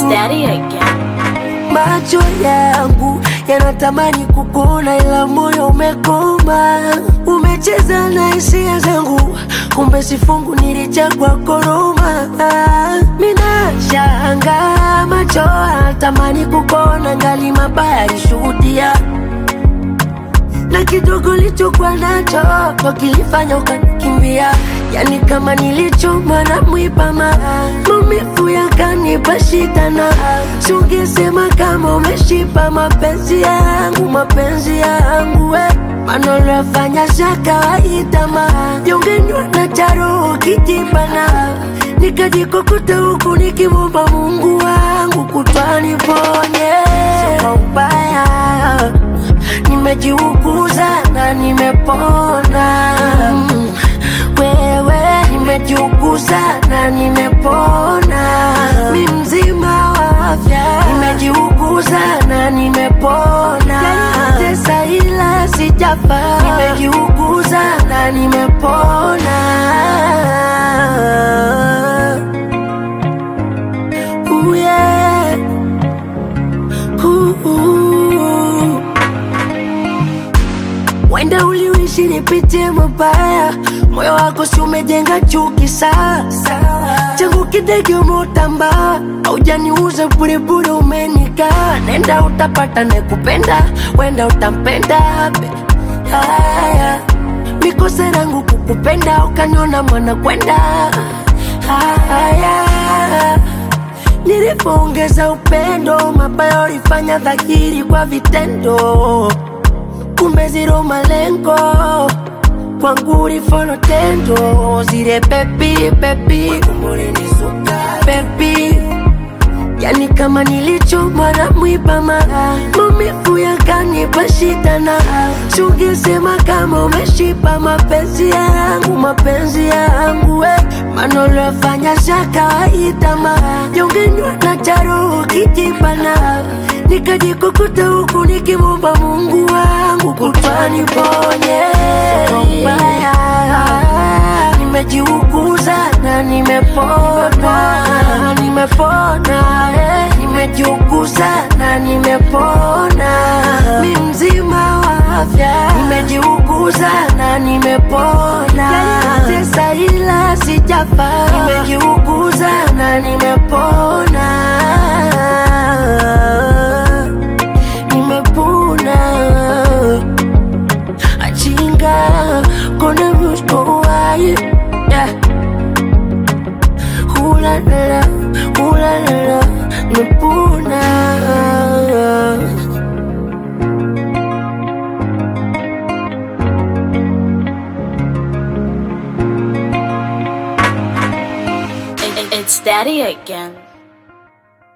Daddy again. Macho yangu yanatamani kukuona, ila moyo umekoma. Umecheza na hisia zangu, kumbe sifungu nilichagua koroma. Mina shanga macho yanatamani kukuona, ngali mabaya alishuhudia na kidogo lichokuwa nacho ndo kilifanya ukanikimbia, yani kama nilichoma na mwipama, maumivu yakanipa shida, na sungesema kama umeshipa mapenzi yangu, mapenzi yangu we maneno yafanya za kawaida, ma jongenywa na charo kijibana, nikajikokota huku nikimwomba Mungu wangu kutwaniponye kwa ubaya nimejiuguza na nimepona. Mm, Wewe nimejiuguza na nimepona, mi mzima wa afya. Nimejiuguza na nimepona, tesa ila sijafa. Nimejiuguza na nimepona. Ooh, yeah. Ooh, ooh. Wenda uliishi nipitie mabaya, moyo wako si umejenga chuki sasa. Changu kidege umeutamba, haujaniuza burebure, umenika nenda utapata nekupenda, wenda utampenda be. Haya, mikosa yangu kukupenda, ukaniona mwana kwenda. Haya, nilipoongeza upendo, mabaya ulifanya dhahiri kwa vitendo kumbe zero malengo kwangu ulifolo tendo zile pepi pepi pepi yani kama nilichomwa na mwipama maumivu yakanipa shida na sungesema kama umeshipa mapenzi yangu mapenzi yangu we maneno yafanya za kawaida ma jongenywa na charo kijibana nikajikukuta huku nikimwomba Mungu wangu kutwaniponye mbaya nimejiuguza na nimepona nimepona eh. nimejiuguza na nimepona mi mzima wa afya nimejiuguza na nimepona tesa ila sijafa nimejiuguza na nimepona nimepona achinga kona muskowaye yeah. hulalala hulalala nimepona It- it- It's Daddy again.